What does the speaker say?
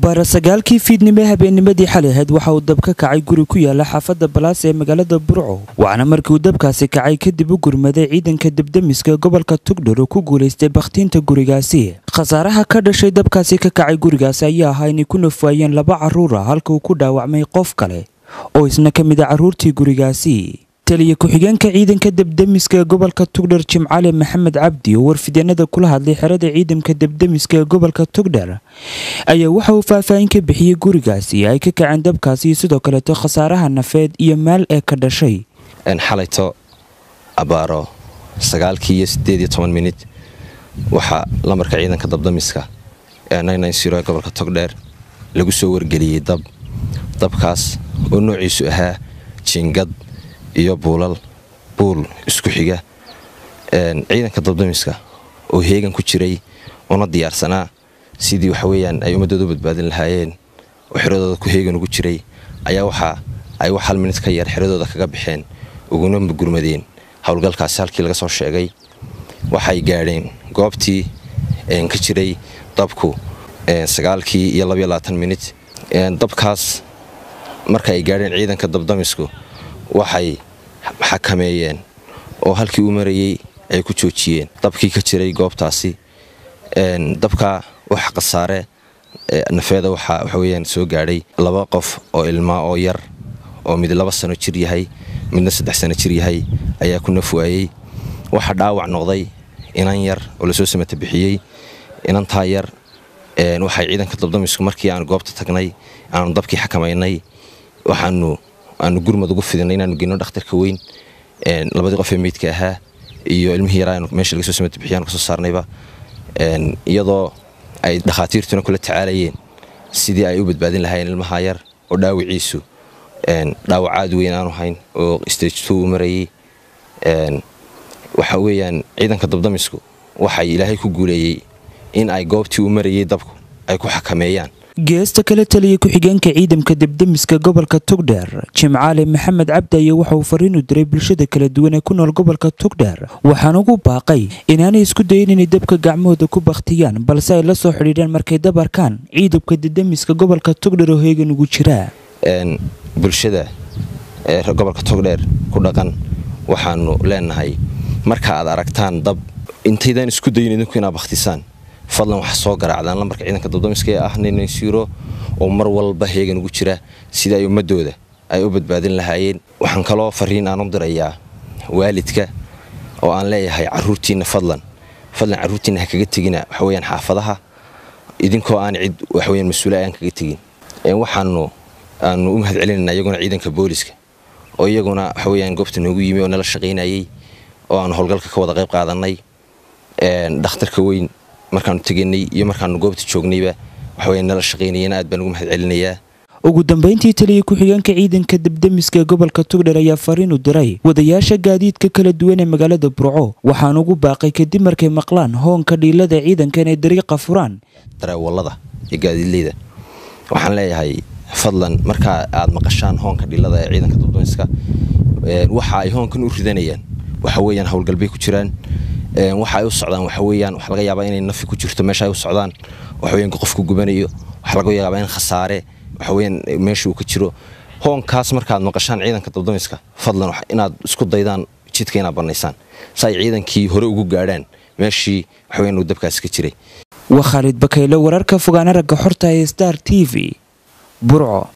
abbaara sagaalkii fiidnimo habeennimadii xali ahayd waxa uu dab ka kacay guri ku yaala xaafadda balaas ee magaalada burco waxaana markii uu dabkaasi kacay kadib u gurmaday ciidanka debdemiska gobolka tugdhar oo ku guulaystay bakhtiinta gurigaasi khasaaraha ka dhashay dabkaasi ka kacay gurigaasi ayaa ahaa inay ku nafwaayeen laba carruura halka uu ku dhaawacmay qof kale oo isna ka mid a carruurtii gurigaasi taliya ku-xigeenka ciidanka debdemiska ee gobolka tugdhar jimcale maxamed cabdi oo warfideenada kula hadlay xerada ciidanka debdemiska ee gobolka tugdhar ayaa waxa uu faahfaahin ka bixiyey gurigaasi ay ka kaceen dabkaasi iyo sidoo kaleeto khasaaraha nafeed iyo maal ee ka dhashay xalayto abaaro sagaalkii iyo sideed iyo toban minid waxaa lamarka ciidanka dabdamiska ee ee gobolka togdheer lagu soo wargeliyey dab dabkaas oo noociisu ahaa jiingad iyo buulal buul isku xiga ciidanka dabdamiska oo heegan ku jiray una diyaarsanaa sidii waxaweyaan ay ummadooda u badbaadin lahaayeen oo xeradooda ku heegan ugu jiray ayaa waxa ay wax hal minid ka yar xeradooda kaga baxeen uguna gurmadeen howlgalkaasi halkii laga soo sheegay waxay gaadheen goobtii ka jiray dabku sagaalkii iyo minid dabkaas marka ay gaadheen ciidanka dabdamisku waxay xakameeyeen oo halkii uu marayey ay ku joojiyeen dabkii ka jiray goobtaasi dabka wax khasaare nafeeda waxaa waxaweyaan soo gaadhay laba qof oo ilmaa oo yar oo mid laba sano jir yahay midna saddex sano jir yahay ayaa ku nafwaayey waxa dhaawac noqday inan yar oo lasoo samata bixiyey inantaa yar waxay ciidanka dabdamisku markii aanu goobta tagnay aanu dabkii xakamaynay waxaanu aanu gurmad ugu fidinay inaanu geyno dhakhtarka weyn labadii qof ee meydka ahaa iyo ilmihii yaraa meesha laga soo samata bixiyaanu kasoo saarnayba iyadoo ay dhakhaatiirtuna kula tacaalayeen sidii ay u badbaadin lahaayeen ilmaha yar oo dhaawiciisu dhaawac aad weyn aanu hayn oo stagto uu marayey waxa weeyaan ciidanka dabdamisku waxay ilaahay ku guuleeyey in ay goobtii uu marayey dabku ay ku xakameeyaan geesta kale taliya ku-xigeenka ciidamka debdemiska gobolka tugdheer jimcaale maxamed cabdi ayaa waxa uu fariin u diray bulshada kala duwan ee ku nool gobolka tugdheer waxaana ugu baaqay inaanay isku dayin inay dabka gacmahooda ku bakhtiyaan balse ay la soo xidhiidhaan markay dab arkaan ciidamka debdemiska gobolka tugdheer oo heegan ugu jiraa bulshada ee gobolka togdheer ku dhaqan waxaanu leenahay marka aad aragtaan dab intaydaan isku dayin idinku inaad bakhtisaan fadlan waxa soo garaacdaan lambarka ciidanka dabdamiska ee ah ninansiiro oo mar walba heegan ugu jira sida ay ummadooda ay u badbaadin lahaayeen waxaan kaloo fariin aan u dirayaa waalidka oo aan leeyahay caruurtiinna fadlan fadlan caruurtiinna ha kaga tegina waxaweyaan xaafadaha idinkoo aan cid waxaweyaan mas-uula aan kaga tegin waxaanu aanu u mahad celinayna iyaguna ciidanka booliska oo iyaguna waxaweyaan goobta noogu yimi oo nala shaqaynayey oo aanu howlgalka ka wada qayb qaadanay dhakhtarka weyn markaanu teganay iyo markaanu goobta joognayba waxaweya nala shaqaynayeen aad baan ugu mahad celinayaa ugu dambayntii taliya ku-xigeenka ciidanka debdemiska ee gobolka tugdher ayaa fariin u diray wadayaasha gaadiidka kala duwan ee magaalada burco waxaana ugu baaqay kadib markay maqlaan hoonka dhiilada ciidanka inay dariiqa furaan dareewallada iyo gaadiidleyda waxaan leeyahay fadlan markaa aad maqashaan hoonka dhiilada ee ciidanka dabdamiska waxa ay hoonkan u ridanayaan waxa weyaan howlgalbay ku jiraan waxa ay u socdaan waxa weyaan waxa laga yaabaa inay nafi ku jirto meesha ay u socdaan waxaweyan qofku gubanayo waxa laga yaabaa in khasaare waxaweyan meesha uu ka jiro hoonkaas markaad maqashaan ciidanka dabdamiska fadlan inaad isku daydaan jidka inaad bannaysaan si ay ciidankii hore ugu gaadhaan meeshii waxaweyan uu dabkaasi ka jiray waa khaalid bakaylo wararka fogaana ragga xorta ee star t v burco